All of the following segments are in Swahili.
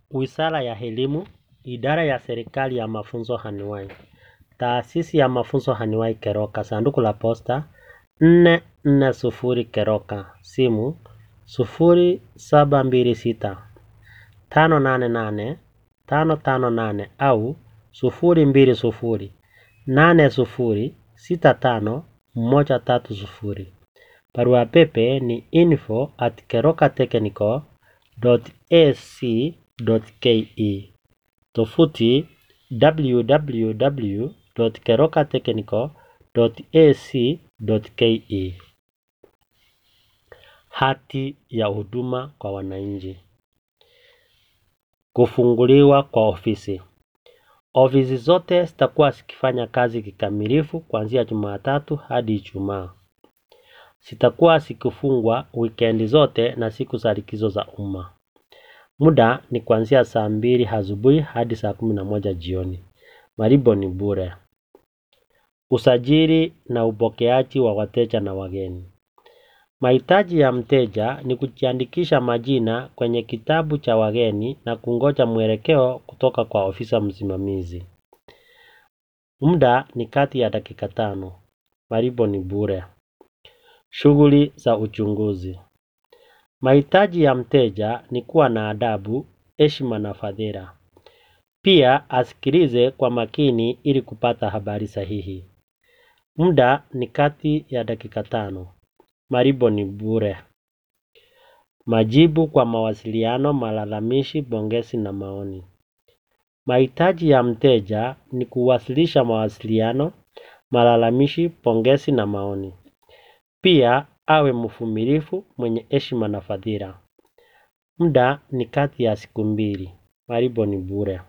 Wizara ya Elimu, Idara ya Serikali ya Mafunzo Anwai, Taasisi ya Mafunzo Anwai Keroka, sanduku la posta 440 Keroka, simu 0726 588 558 au 020 80 65 130. Barua pepe ni info at kerokatechnical.ac.ke. Tovuti www.kerokatechnical.ac.ke. Hati ya huduma kwa wananchi. Kufunguliwa kwa ofisi. Ofisi zote zitakuwa zikifanya kazi kikamilifu kuanzia Jumatatu hadi Ijumaa. Zitakuwa zikifungwa wikendi zote na siku za likizo za umma. Muda ni kuanzia saa mbili asubuhi hadi saa kumi na moja jioni. Malipo ni bure. Usajili na upokeaji wa wateja na wageni. Mahitaji ya mteja ni kujiandikisha majina kwenye kitabu cha wageni na kungoja mwelekeo kutoka kwa ofisa msimamizi. Muda ni kati ya dakika tano. Malipo ni bure. Shughuli za uchunguzi. Mahitaji ya mteja ni kuwa na adabu, heshima na fadhila. Pia asikilize kwa makini ili kupata habari sahihi. Muda ni kati ya dakika tano. Malipo ni bure. Majibu kwa mawasiliano, malalamishi, pongezi na maoni. Mahitaji ya mteja ni kuwasilisha mawasiliano, malalamishi, pongezi na maoni. Pia awe mvumilivu, mwenye heshima na fadhila. Muda ni kati ya siku mbili. Malipo ni bure.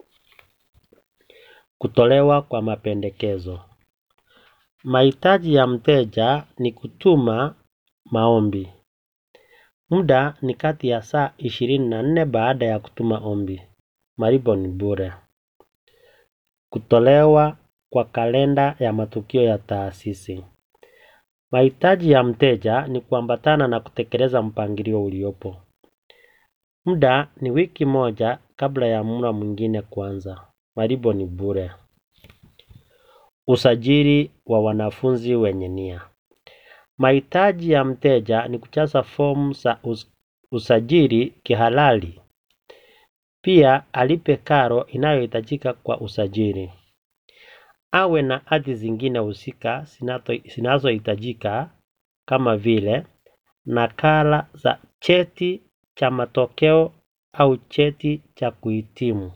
Kutolewa kwa mapendekezo. Mahitaji ya mteja ni kutuma maombi. Muda ni kati ya saa ishirini na nne baada ya kutuma ombi. Malipo ni bure. Kutolewa kwa kalenda ya matukio ya taasisi. Mahitaji ya mteja ni kuambatana na kutekeleza mpangilio uliopo. Muda ni wiki moja kabla ya muhula mwingine kuanza. Malipo ni bure. Usajili wa wanafunzi wenye nia. Mahitaji ya mteja ni kujaza fomu za usajili kihalali. Pia alipe karo inayohitajika kwa usajili. Awe na hati zingine husika zinazohitajika kama vile nakala za cheti cha matokeo au cheti cha kuhitimu.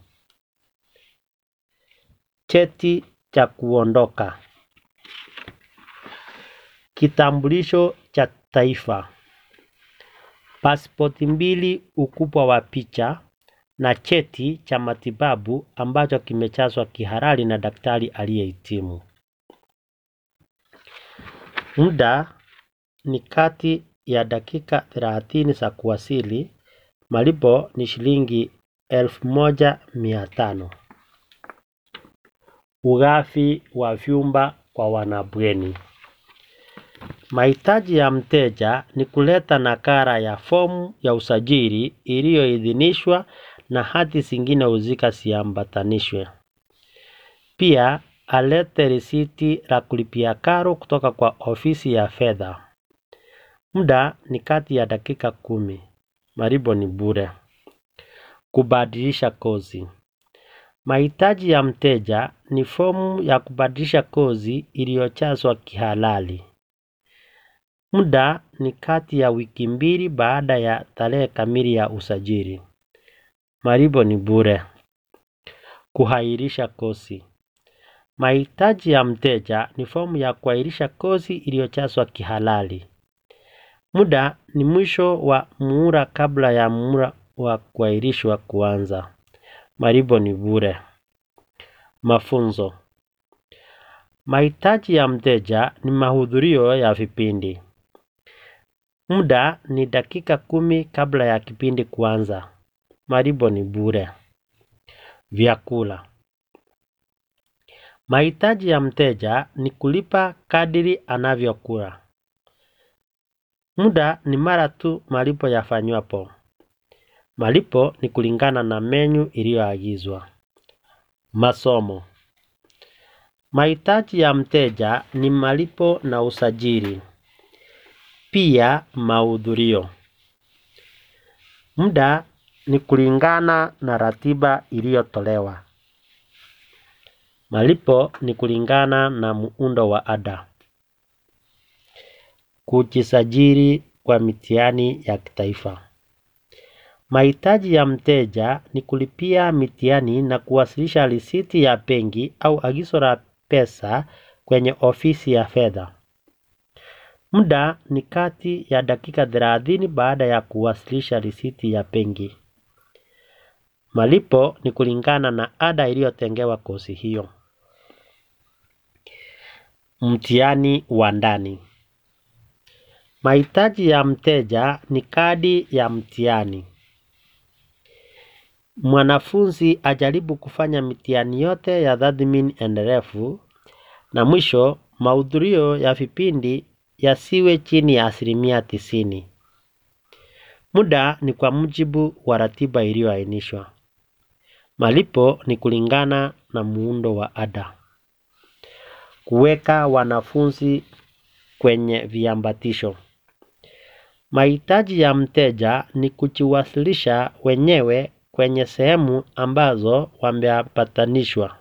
Cheti cha kuondoka. Kitambulisho cha taifa. Pasipoti mbili ukubwa wa picha na cheti cha matibabu ambacho kimejazwa kihalali na daktari aliyehitimu. Muda ni kati ya dakika thelathini za kuwasili. Malipo ni shilingi elfu moja mia tano. Ugavi wa vyumba kwa wanabweni. Mahitaji ya mteja ni kuleta nakala ya fomu ya usajili iliyoidhinishwa na hati zingine husika ziambatanishwe. Pia alete risiti la kulipia karo kutoka kwa ofisi ya fedha. Muda ni kati ya dakika kumi. Malipo ni bure. Kubadilisha kozi. Mahitaji ya mteja ni fomu ya kubadilisha kozi iliyojazwa kihalali. Muda ni kati ya wiki mbili baada ya tarehe kamili ya usajili. Malipo ni bure. Kuahirisha kozi. Mahitaji ya mteja ni fomu ya kuahirisha kozi iliyojazwa kihalali. Muda ni mwisho wa muhula kabla ya muhula wa kuahirishwa kuanza. Malipo ni bure. Mafunzo. Mahitaji ya mteja ni mahudhurio ya vipindi. Muda ni dakika kumi kabla ya kipindi kuanza. Malipo ni bure. Vyakula. Mahitaji ya mteja ni kulipa kadiri anavyokula. Muda ni mara tu malipo yafanywapo. Malipo ni kulingana na menyu iliyoagizwa. Masomo. Mahitaji ya mteja ni malipo na usajili. Pia mahudhurio. Muda ni kulingana na ratiba iliyotolewa. Malipo ni kulingana na muundo wa ada. Kujisajili kwa mitihani ya kitaifa. Mahitaji ya mteja ni kulipia mitihani na kuwasilisha risiti ya benki au agizo la pesa kwenye ofisi ya fedha. Muda ni kati ya dakika thelathini baada ya kuwasilisha risiti ya benki. Malipo ni kulingana na ada iliyotengewa kozi hiyo. Mtihani wa ndani. Mahitaji ya mteja ni kadi ya mtihani. Mwanafunzi ajaribu kufanya mitihani yote ya tathmini endelevu na mwisho mahudhurio ya vipindi yasiwe chini ya asilimia tisini. Muda ni kwa mujibu wa ratiba iliyoainishwa. Malipo ni kulingana na muundo wa ada. Kuweka wanafunzi kwenye viambatisho. Mahitaji ya mteja ni kujiwasilisha wenyewe kwenye sehemu ambazo wameambatanishwa.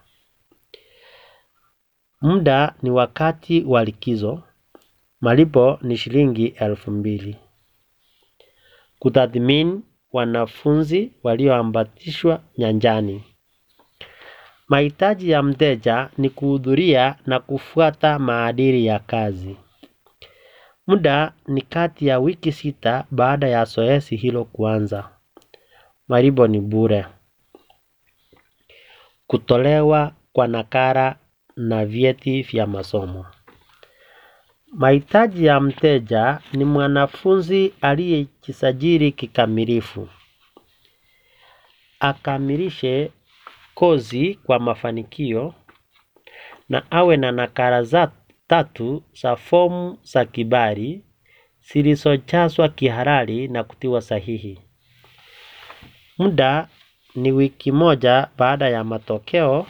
Muda ni wakati wa likizo. Malipo ni shilingi elfu mbili. Kutathmini wanafunzi walioambatishwa nyanjani. Mahitaji ya mteja ni kuhudhuria na kufuata maadili ya kazi. Muda ni kati ya wiki sita baada ya zoezi hilo kuanza. Malipo ni bure. Kutolewa kwa nakala na vyeti vya masomo. Mahitaji ya mteja ni mwanafunzi aliyejisajili kikamilifu. Akamilishe kozi kwa mafanikio na awe na nakala za tatu za fomu za kibali zilizojazwa kihalali na kutiwa sahihi. Muda ni wiki moja baada ya matokeo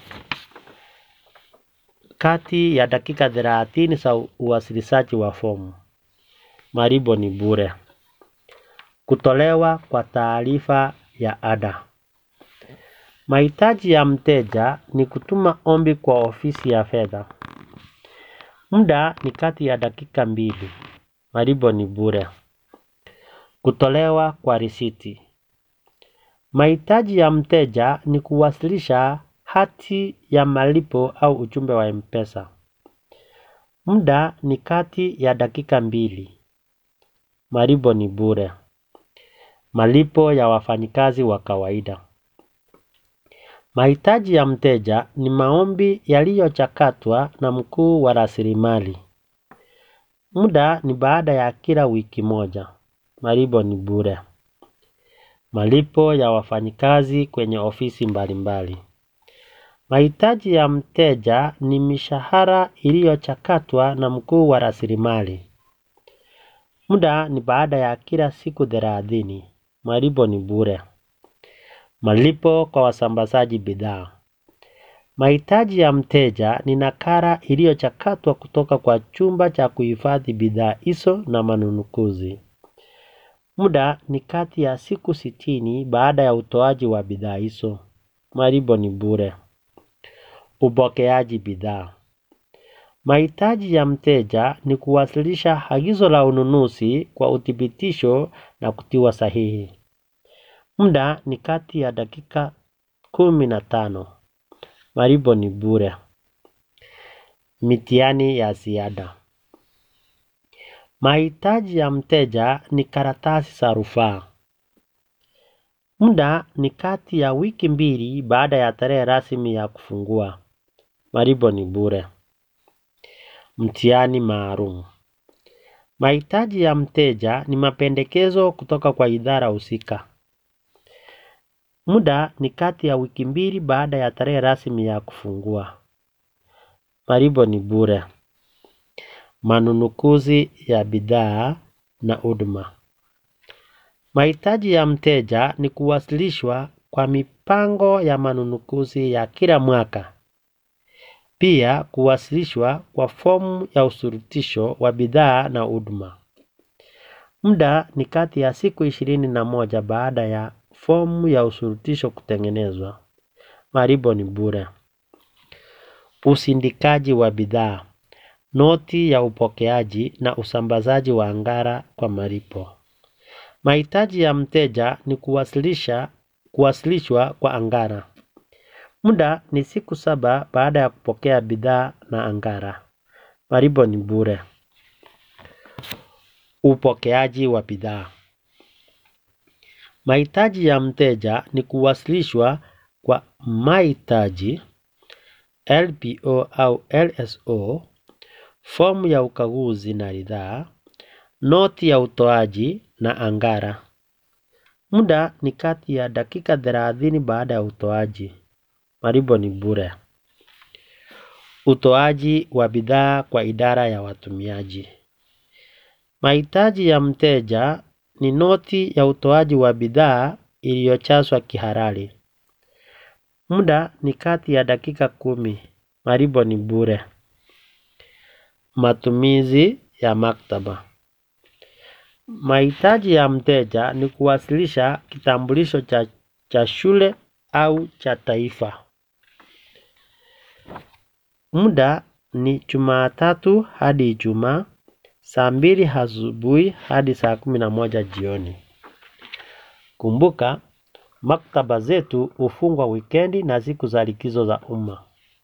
kati ya dakika thelathini za uwasilishaji wa fomu. Malipo ni bure. Kutolewa kwa taarifa ya ada. Mahitaji ya mteja ni kutuma ombi kwa ofisi ya fedha. Muda ni kati ya dakika mbili. Malipo ni bure. Kutolewa kwa risiti. Mahitaji ya mteja ni kuwasilisha hati ya malipo au ujumbe wa M-Pesa. Muda ni kati ya dakika mbili. Malipo ni bure. Malipo ya wafanyikazi wa kawaida. Mahitaji ya mteja ni maombi yaliyochakatwa na mkuu wa rasilimali. Muda ni baada ya kila wiki moja. Malipo ni bure. Malipo ya wafanyikazi kwenye ofisi mbalimbali. Mahitaji ya mteja ni mishahara iliyochakatwa na mkuu wa rasilimali. Muda ni baada ya kila siku thelathini. Malipo ni bure. Malipo kwa wasambazaji bidhaa. Mahitaji ya mteja ni nakala iliyochakatwa kutoka kwa chumba cha kuhifadhi bidhaa hizo na manunuzi. Muda ni kati ya siku sitini baada ya utoaji wa bidhaa hizo. Malipo ni bure. Upokeaji bidhaa. Mahitaji ya mteja ni kuwasilisha agizo la ununuzi kwa uthibitisho na kutiwa sahihi. Muda ni kati ya dakika kumi na tano. Malipo ni bure. Mitihani ya ziada. Mahitaji ya mteja ni karatasi za rufaa. Muda ni kati ya wiki mbili baada ya tarehe rasmi ya kufungua. Malipo ni bure. Mtihani maalum. Mahitaji ya mteja ni mapendekezo kutoka kwa idara husika. Muda ni kati ya wiki mbili baada ya tarehe rasmi ya kufungua. Malipo ni bure. Manunuzi ya bidhaa na huduma. Mahitaji ya mteja ni kuwasilishwa kwa mipango ya manunuzi ya kila mwaka. Pia kuwasilishwa kwa fomu ya usulutisho wa bidhaa na huduma. Muda ni kati ya siku ishirini na moja baada ya fomu ya usulutisho kutengenezwa. Malipo ni bure. Usindikaji wa bidhaa. Noti ya upokeaji na usambazaji wa angara kwa malipo. Mahitaji ya mteja ni kuwasilisha kuwasilishwa kwa angara. Muda ni siku saba baada ya kupokea bidhaa na angara. Malipo ni bure. Upokeaji wa bidhaa. Mahitaji ya mteja ni kuwasilishwa kwa mahitaji LPO au LSO, fomu ya ukaguzi na ridhaa, noti ya utoaji na angara. Muda ni kati ya dakika thelathini baada ya utoaji. Malipo ni bure. Utoaji wa bidhaa kwa idara ya watumiaji. Mahitaji ya mteja ni noti ya utoaji wa bidhaa iliyojazwa kihalali. Muda ni kati ya dakika kumi. Malipo ni bure. Matumizi ya maktaba. Mahitaji ya mteja ni kuwasilisha kitambulisho cha shule au cha taifa. Muda ni Jumatatu hadi Ijumaa, saa mbili asubuhi hadi saa kumi na moja jioni. Kumbuka, maktaba zetu hufungwa wikendi na siku za likizo za umma.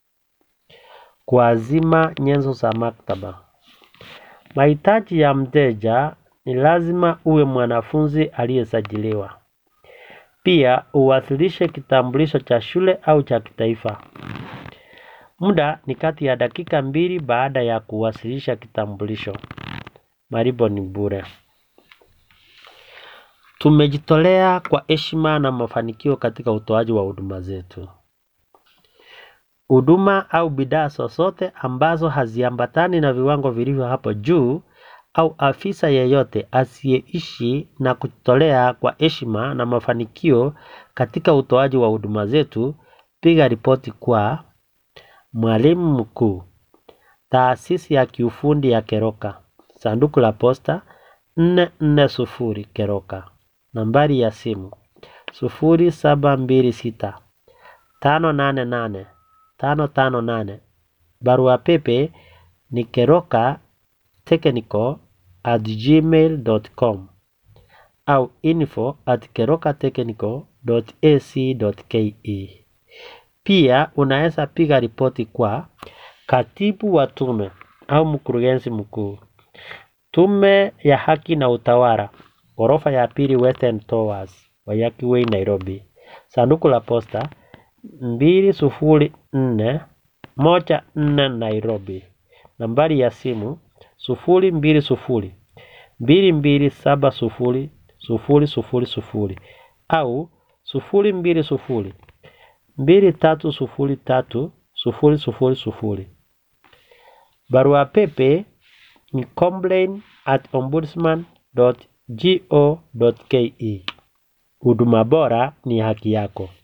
Kuazima nyenzo za maktaba. Mahitaji ya mteja ni lazima uwe mwanafunzi aliyesajiliwa. Pia uwasilishe kitambulisho cha shule au cha kitaifa. Muda ni kati ya dakika mbili baada ya kuwasilisha kitambulisho. Malipo ni bure. Tumejitolea kwa heshima na mafanikio katika utoaji wa huduma zetu. Huduma au bidhaa zozote ambazo haziambatani na viwango vilivyo hapo juu au afisa yeyote asiyeishi na kujitolea kwa heshima na mafanikio katika utoaji wa huduma zetu, piga ripoti kwa mwalimu mkuu, taasisi ya kiufundi ya Keroka, sanduku la posta 440 Keroka, nambari ya simu 0726 588 558. Barua pepe ni keroka technical at gmail.com au info at kerokatechnical.ac.ke. Pia unaweza piga ripoti kwa katibu wa tume au mkurugenzi mkuu, Tume ya Haki na Utawala, ghorofa ya pili Western Towers, Waiyaki Way, Nairobi. Sanduku la posta mbili sufuri nne moja nne Nairobi. Nambari ya simu sufuri mbili sufuri mbili mbili saba sufuri sufuri sufuri sufuri au sufuri mbili sufuri mbili tatu sufuri tatu sufuri sufuri sufuri. Barua pepe ni complain at ombudsman.go.ke. Huduma bora ni haki yako.